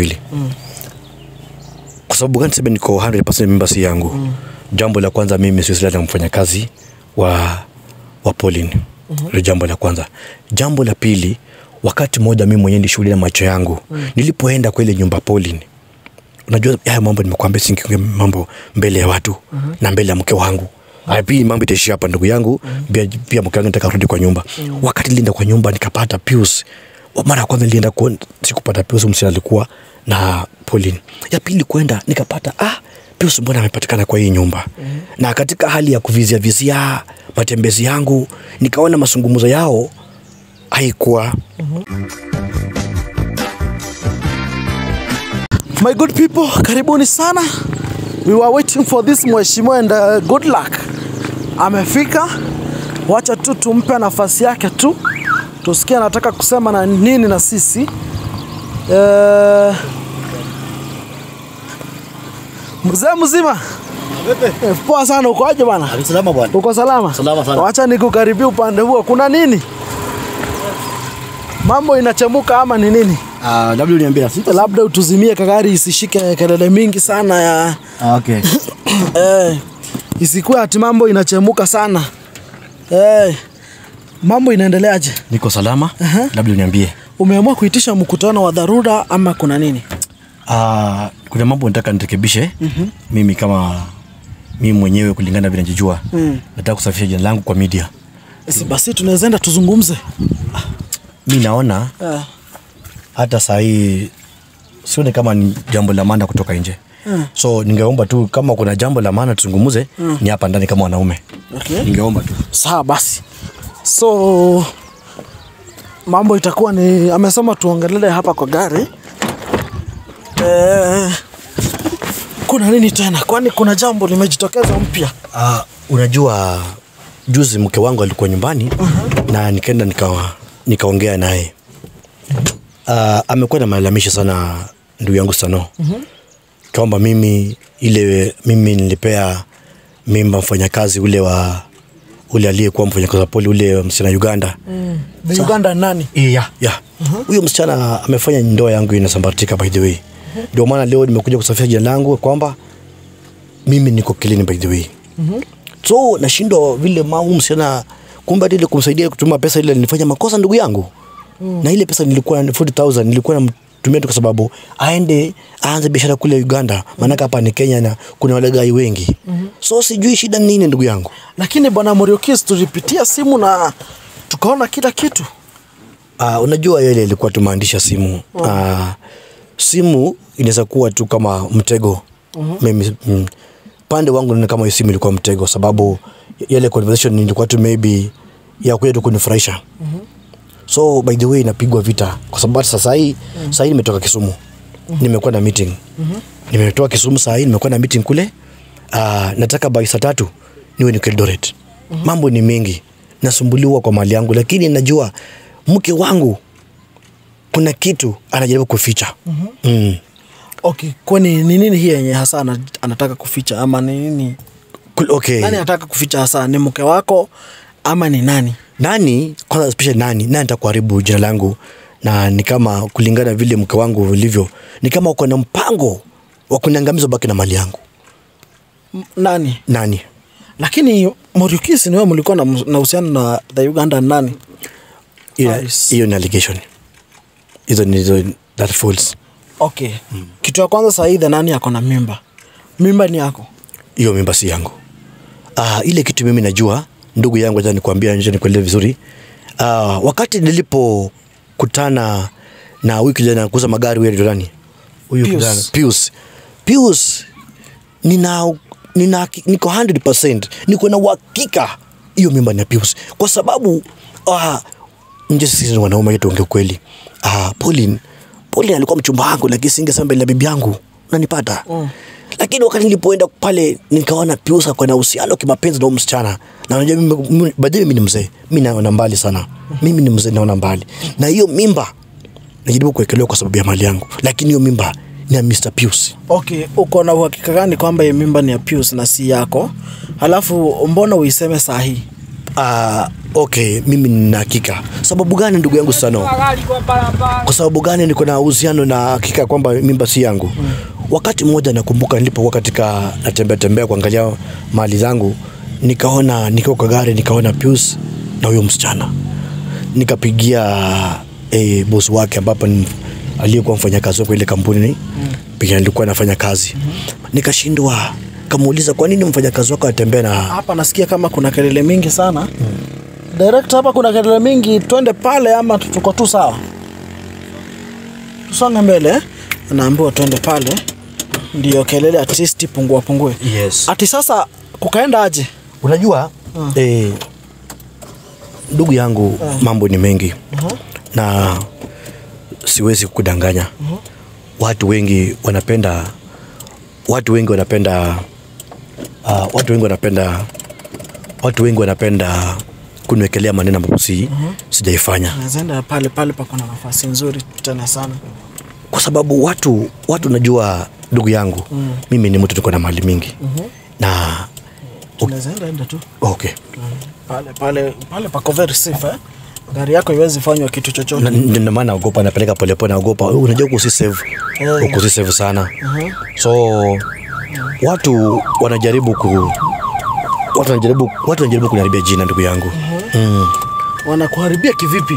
wili mm. kwa sababu gani sema niko 100% mimba si yangu mm. jambo la kwanza mimi siwezi lala na mfanyakazi wa wa Pauline mm-hmm. jambo la kwanza jambo la pili wakati mmoja mimi mwenyewe nilishuhudia na macho yangu mm. nilipoenda kwa ile nyumba Pauline unajua haya mambo nimekuambia singiongea mambo mbele ya watu mm-hmm. na mbele ya mke wangu Haya, pia mambo itaishia hapa ndugu yangu mm-hmm. pia, pia mke wangu nataka rudi kwa nyumba mm-hmm. wakati nilienda kwa nyumba nikapata Pius mara ya kwanza nilienda kuona sikupata Pius msichana alikuwa na Pauline ya pili kwenda nikapata ah Pius mbona amepatikana kwa hii nyumba mm-hmm. na katika hali ya kuvizia vizia matembezi yangu nikaona mazungumzo yao haikuwa My good people, karibuni sana. We were waiting for this mheshimiwa and uh, good luck. Amefika. Wacha tu tumpe nafasi yake tu. Tusikie anataka kusema na nini na sisi. Uh, mzee mzima. Eh, Poa sana uko aje bana? Salama bwana. Uko salama? Salama sana. Wacha nikukaribia upande huo. Kuna nini? Mambo inachemuka ama ni nini? Ah, labda uniambia sita. labda utuzimie kagari isishike kelele mingi sana ya Ah, okay. eh, isikuwe ati mambo inachemuka sana eh, mambo inaendeleaje? niko salama Aha. labda uniambie Umeamua kuitisha mkutano wa dharura ama kuna nini? Uh, kuna mambo nataka nirekebishe mm-hmm. mimi kama mimi mwenyewe kulingana vile najijua mm. nataka kusafisha jina langu kwa media Si basi tunaweza enda tuzungumze. mi naona Eh, hata saa hii sioni kama ni jambo la maana kutoka nje mm. so ningeomba tu kama kuna jambo la maana tuzungumuze mm. ni hapa ndani kama wanaume okay. ningeomba tu Sawa basi, so mambo itakuwa ni amesema tuongelele hapa kwa gari eh, kuna nini tena? Kwani kuna jambo limejitokeza mpya? uh, unajua juzi mke wangu alikuwa nyumbani uh-huh. na nikaenda nikawa nikaongea naye uh, amekuwa na malalamishi sana ndugu yangu sano uh-huh. kwamba mimi ile mimi nilipea mimba mfanyakazi ule wa ule aliyekuwa mfanyakazi wa poli ule msichana Uganda Mm. The Uganda nani? yeah. yeah. huyo msichana amefanya ndoa yangu inasambaratika by the way ndio maana leo nimekuja kusafisha jina langu kwamba mimi niko kilini by the way so nashindwa vile mau msichana kumbe hata ile kumsaidia kutuma pesa ile nilifanya makosa ndugu yangu na ile pesa nilikuwa na 40000 nilikuwa namtumia tu kwa sababu aende aanze biashara kule Uganda maanake hapa ni Kenya na kuna walegai wengi so sijui shida ni nini ndugu yangu Lakini bwana Muriokis, tulipitia simu na tukaona kila kitu. Uh, unajua yale ilikuwa tumaandisha simu uh, simu inaweza kuwa tu kama mtego mimi mm, pande wangu naona kama hiyo simu ilikuwa mtego sababu yale conversation ilikuwa tu maybe ya kuja tu kunifurahisha so by the way inapigwa vita kwa sababu hata sasa hii sasa hii nimetoka Kisumu nimekuwa na meeting nimetoka Kisumu sasa hii nimekuwa na meeting kule uh, nataka by saa tatu niwe niko Eldoret mambo ni mengi nasumbuliwa kwa mali yangu lakini najua mke wangu kuna kitu anajaribu kuficha mm. Okay, kwani ni nini hii yenye hasa ana- anataka kuficha ama ni nini? Kul- okay. Nani anataka kuficha hasa? Ni mke wako ama ni nani? nani kwanza especially nani nani atakuharibu jina langu na ni kama kulingana vile mke wangu ulivyo ni kama uko na mpango wa kuniangamiza baki na mali yangu M- Nani? nani Lakini Muriokis, ni wewe mlikuwa na mus- na uhusiano na the Uganda nani? hiyo Nice. hiyo ni allegation hizo ni hizo that false Okay. Kitu ya kwanza saa hii the nani ako na mimba? Mimba ni yako. hiyo mimba si yangu uh, ile kitu mimi najua ndugu yangu acha nikuambia nje nikueleze vizuri uh, wakati nilipokutana na huyu kijana kuuza magari huyu anaitwa nani huyu Pius. kijana Pius Pius nina nina niko 100% niko na uhakika hiyo mimba ni ya Pius kwa sababu uh, nje sisi ni wanaume tuongee ukweli uh, Pauline Pauline alikuwa mchumba wangu lakini singesema mbele ya bibi yangu unanipata mm. lakini wakati nilipoenda pale nikaona Pius ako na uhusiano kimapenzi na huyu msichana na unajua mimi mimi- baadaye mimi ni mzee mimi naona mbali sana mimi ni mzee naona mbali na hiyo mimba najaribu kuwekelewa kwa sababu ya mali yangu lakini hiyo mimba ni ya Mr. Pius Okay, uko na uhakika gani kwamba hii mimba ni ya Pius na si yako? Halafu mbona uiseme saa hii? Uh, okay, mimi nina hakika. Sababu gani ndugu yangu Sano? Kwa sababu gani niko na uhusiano na hakika kwamba mimba si yangu? Mm. Wakati mmoja nakumbuka nilipokuwa katika natembea tembea kuangalia mali zangu, nikaona nikiwa kwa gari nikaona Pius na huyo msichana, nikapigia eh, boss wake ambapo ni aliyekuwa mfanyakazi kwa ile kampuni mm. pia nilikuwa nafanya kazi mm -hmm. Nikashindwa, kamuuliza kwa nini mfanyakazi wako atembea na Hapa nasikia kama kuna kelele mingi sana. Mm. Direct hapa kuna kelele mingi, twende pale ama tuko tu sawa? Tusonge mbele. eh? Naambiwa twende pale. Ndio kelele at least pungua pungue. Yes. Ati sasa kukaenda aje? Unajua mm. eh, ndugu yangu mm. mambo ni mengi Mhm. na siwezi kukudanganya mm-hmm. watu wengi wanapenda watu wengi wanapenda uh, watu wengi wanapenda watu wengi wanapenda kuniwekelea maneno ambapo si mm-hmm. sijaifanya Naenda pale pale pa kuna nafasi nzuri tena sana. kwa sababu watu watu najua ndugu yangu mm. mimi ni mtu niko na mali mingi mm-hmm. na Tunaweza enda tu. okay Pale pale pale pako very safe eh? Gari yako iwezi fanywa kitu chochote. Na- ndio maana naogopa napeleka polepole naogopa unajua huku si save Eh. huku si save sana Mhm. so watu wanajaribu ku watu wanajaribu watu wanajaribu kuniharibia jina ndugu yangu mm. Wanakuharibia kivipi?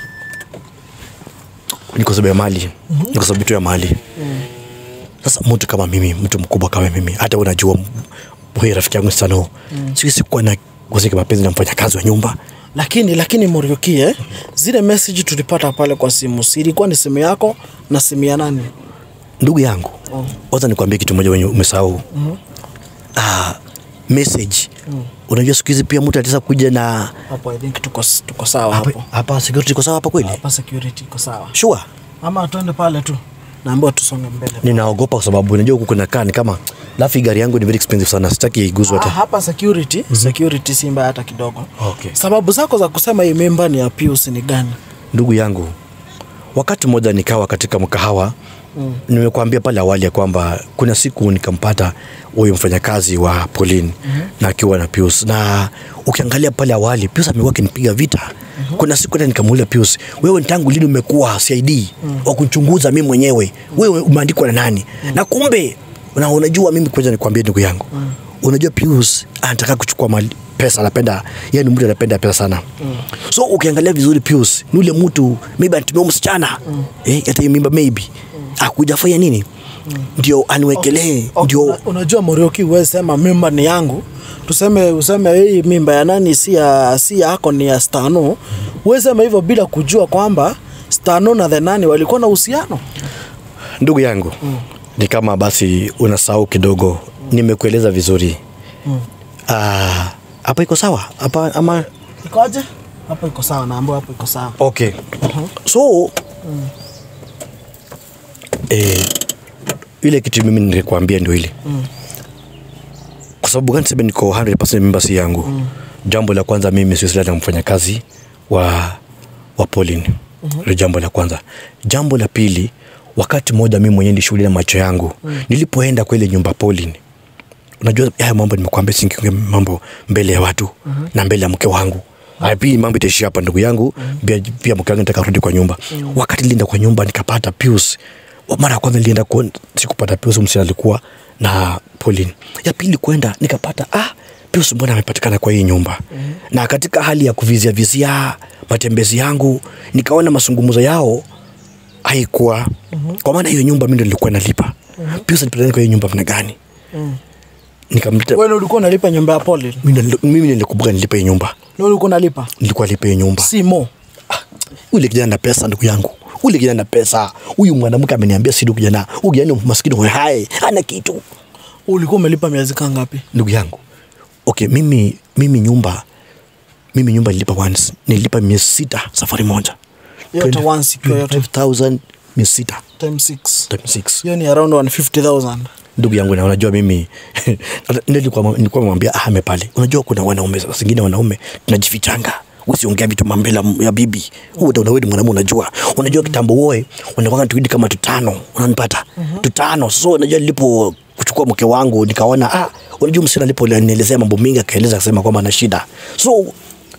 ni kwa sababu ya mali ni kwa sababu tu ya mali sasa mtu kama mimi mtu mkubwa kama mimi hata unajua huyu rafiki yangu sana mm. siwezi kuwa na kuzika mapenzi na mfanyakazi wa nyumba lakini lakini Muriuki eh, zile message tulipata pale kwa simu si ilikuwa ni simu yako na simu ya nani? ndugu yangu waza nikwambie kitu moja wenye umesahau ah, message unajua siku hizi pia mtu ataweza kuja na Hapo I think tuko tuko sawa hapo. hapa, hapa security iko sawa hapa kweli Hapa security iko sawa. sure Ama tuende pale tu. Naambiwa tusonge mbele. ninaogopa kwa sababu unajua huku kuna kaa ni kama lafi gari yangu ni very expensive sana sitaki iguzwe Ah, hata hapa security, security si mbaya hata kidogo. Okay. Sababu zako za kusema hii mimba ni ya Pius ni gani? ndugu yangu wakati mmoja nikawa katika mkahawa mm. nimekuambia pale awali ya kwamba kuna siku nikampata huyu mfanyakazi wa Pauline mm-hmm. na akiwa na Pius na ukiangalia pale awali Pius amekuwa akinipiga vita mm-hmm. kuna siku hata nikamuuliza Pius wewe ni tangu lini umekuwa CID mm. wa kuchunguza mimi mwenyewe wewe umeandikwa na nani mm. na kumbe na unajua mimi kwanza nikwambie ndugu yangu mm. unajua Pius anataka kuchukua mali pesa anapenda yani mtu anapenda pesa sana mm. so ukiangalia vizuri Pius ni ule mtu maybe anatumia msichana mm. eh, hata hiyo mimba maybe mm. akujafanya nini mm. ndio aniwekelee Okay, ndio una- unajua Muriuki, wewe sema mimba ni yangu, tuseme useme hii mimba ya nani si ya si yako ni ya Stano. Wewe sema hivyo bila kujua kwamba Stano na the nani walikuwa na uhusiano. ndugu yangu mm. ni kama basi unasahau kidogo mm. nimekueleza vizuri mm. ah, hapa iko sawa hapa ama Ikoje? Hapo iko sawa, naambiwa hapo iko sawa. okay so eh, ile kitu mimi nilikwambia ndio ile kwa sababu gani sema niko 100% mimba si yangu jambo la kwanza mimi siwezi na mfanyakazi wa wa Pauline mm jambo la kwanza jambo la pili wakati mmoja mimi mwenyewe nilishuhudia na macho yangu nilipoenda kwa ile nyumba ya Pauline unajua haya mambo nimekuambia singiongea mambo mbele ya watu mm-hmm. na mbele ya mke wangu Haya, pia mambo itaishia hapa ndugu yangu mm-hmm. pia, pia mke wangu nataka rudi kwa nyumba mm-hmm. wakati nilienda kwa nyumba nikapata Pius Wa- mara ya kwanza nilienda kuona sikupata Pius msichana alikuwa na Pauline ya pili kwenda nikapata ah Pius mbona amepatikana kwa hii nyumba mm-hmm. na katika hali ya kuvizia vizia matembezi yangu nikaona mazungumzo yao haikuwa mm-hmm. kwa maana hiyo nyumba mimi ndo nilikuwa nalipa mm-hmm. Pius alipatikana kwa hiyo nyumba mna gani nikamleta Wewe ulikuwa unalipa nyumba ya Pauline? mimi nili- mimi nilikumbuka nilipe hiyo nyumba Wewe ulikuwa unalipa? nilikuwa lipe hiyo nyumba Simo. ule kijana na pesa ndugu yangu ule kijana na pesa huyu mwanamke ameniambia si ndugu kijana huyu kijana ni maskini hoye hai hana kitu Ulikuwa umelipa miezi kaa ngapi? ndugu yangu okay mimi mimi nyumba mimi nyumba nilipa once nilipa miezi sita safari moja Yote once ikiwa yote 5000 miezi sita time 6. time six Hiyo ni around 150,000. ndugu yangu na unajua mimi nilikuwa nilikuwa namwambia ahame pale unajua kuna wanaume saa zingine wanaume tunajifichanga usiongea vitu mambele ya bibi huo utaona wewe ni mwanamume unajua unajua kitambo woe unapanga tuidi kama tutano unanipata tutano so unajua nilipo kuchukua mke wangu nikaona ah unajua msichana alipo nielezea mambo mengi akaeleza akasema kwamba ana shida so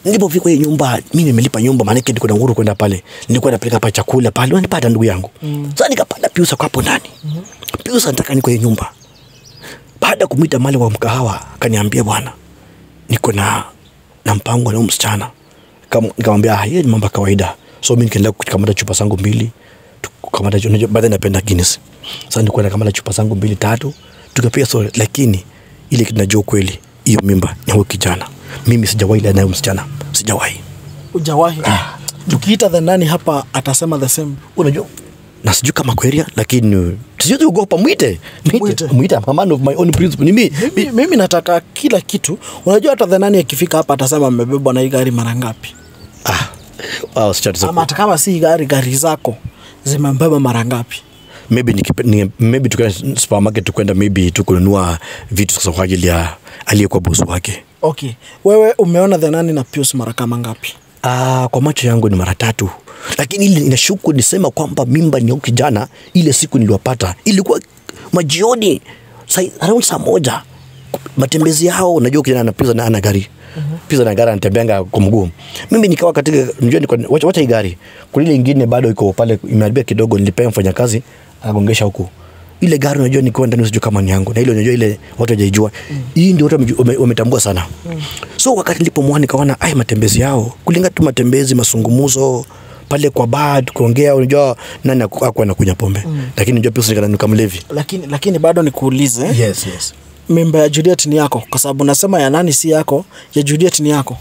nilipofika kwenye nyumba mi nimelipa nyumba maanake niko na uhuru kwenda pale nilikuwa napeleka pa chakula pale unanipata ndugu yangu mm. sasa nikapanda piusa kwa hapo ndani mm piusa nataka ni kwenye nyumba baada ya kumwita mali wa mkahawa akaniambia bwana niko na na mpango na huyu msichana Nikam- nikamwambia ah, hiyo ni mambo ya kawaida so mi nikaendelea kukamata chupa zangu mbili tukamata chu- unajua baadhi napenda Guinness sasa nilikuwa nakamata chupa zangu mbili tatu tukapiga story lakini ile kitu najua kweli hiyo mimba ni huyo kijana mimi sijawahi lea naye msichana sijawahi Ujawahi. Tukiita the nani hapa atasema the same. unajua na sijui kama kweria lakini sijuti ugopa mwite Mwite. mwite mwite I'm a man of my own principle ni mi Mimi, mimi nataka kila kitu. Unajua hata the nani akifika hapa atasema amebebwa na hii gari mara ngapi? ah wow, sichati Ama hata kama si gari, gari zako zimembeba mara ngapi? maybe nikipe, ni, maybe tukaenda supermarket tukwenda maybe tu kununua vitu sasa kwa ajili ya aliyekuwa bosi wake Okay. Wewe umeona the nani na Pius mara kama ngapi? Ah, kwa macho yangu ni mara tatu, lakini ile inashuku nisema kwamba mimba ni ya huyu kijana. Ile siku niliwapata ilikuwa majioni saa- around saa moja, matembezi yao. Unajua kijana anapiza na ana gari piza na gari anatembeanga kwa mguu. Mimi nikawa katika njua, niko wacha, wacha hii gari, kuna ile ingine bado iko pale imeharibia kidogo, nilipea mfanyakazi akagongesha huku ile gari unajua nikiwa ndani sijui kama ni yangu na ile unajua ile watu hawajaijua hii ndio watu wamejua- wame- wametambua sana so wakati nilipomwona nikaona ai matembezi yao kulinga tu matembezi masungumuzo pale kwa bad kuongea unajua nani aku- hakuwa anakunywa pombe lakini unajua pia usinikana kama mlevi Lakini lakini bado nikuulize. yes yes Mimba ya Juliet ni yako kwa sababu nasema ya nani si yako, ya Juliet ni yako.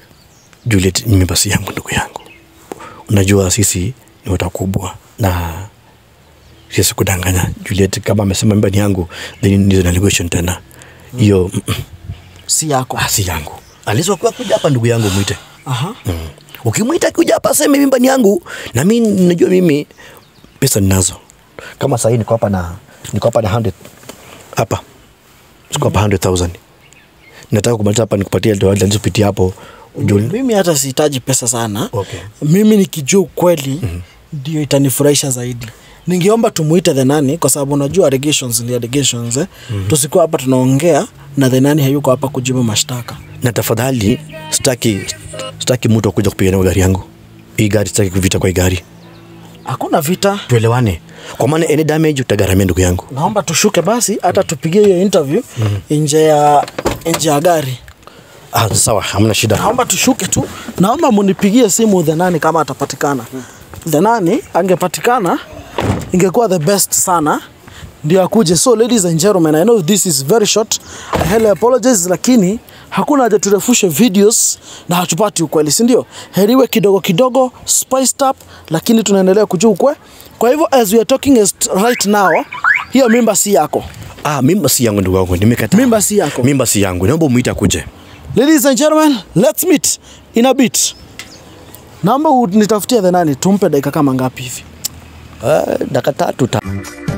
Juliet ni mimba si yangu ndugu yangu unajua sisi ni watu wakubwa na sisi kudanganya Juliet kama amesema mimba ni yangu then ni allegation tena hiyo mm, mm, Si yako. ah, si yangu alizokuwa kuja hapa ndugu yangu mwite Aha. Mm. Ukimwita kuja hapa aseme mimba ni yangu, na mimi najua mimi pesa ninazo. Kama sahii niko hapa na niko hapa na 100 hapa, siko hapa 100,000 nataka kumaliza hapa nikupatie ndio nilizopitia hapo ujue Mimi hata sihitaji pesa sana. Okay. Mimi nikijua ukweli ndio itanifurahisha zaidi. Ningeomba tumuite the nani kwa sababu unajua allegations ni allegations eh. Tusikuwa hapa tunaongea na the nani hayuko hapa kujibu mashtaka. na tafadhali, sitaki sitaki mtu akuja kupigania gari yangu. Hii gari sitaki kuvita kwa hii gari, Hakuna vita. tuelewane, kwa maana any damage utagharamia ndugu yangu. Naomba tushuke basi hata tupigie hiyo interview nje ya nje ya gari. Ah, sawa, hamna shida. Naomba tushuke tu. Naomba munipigie simu the nani kama atapatikana. The nani angepatikana ingekuwa the best sana ndio akuje. So ladies and gentlemen, I know this is very short. I highly apologize, lakini hakuna haja turefushe videos na hatupati ukweli, si ndio? Heriwe kidogo kidogo, spiced up, lakini tunaendelea kujua ukwe. Kwa hivyo as we are talking is right now, hiyo mimba si yako. Ah, mimba si yangu ndugu yangu, nimekataa. Mimba si yako. Mimba si yangu, naomba umuite akuje. Ladies and gentlemen, let's meet in a bit. Naomba nitafutie the nani, tumpe dakika kama ngapi hivi? Ah, dakika tatu ta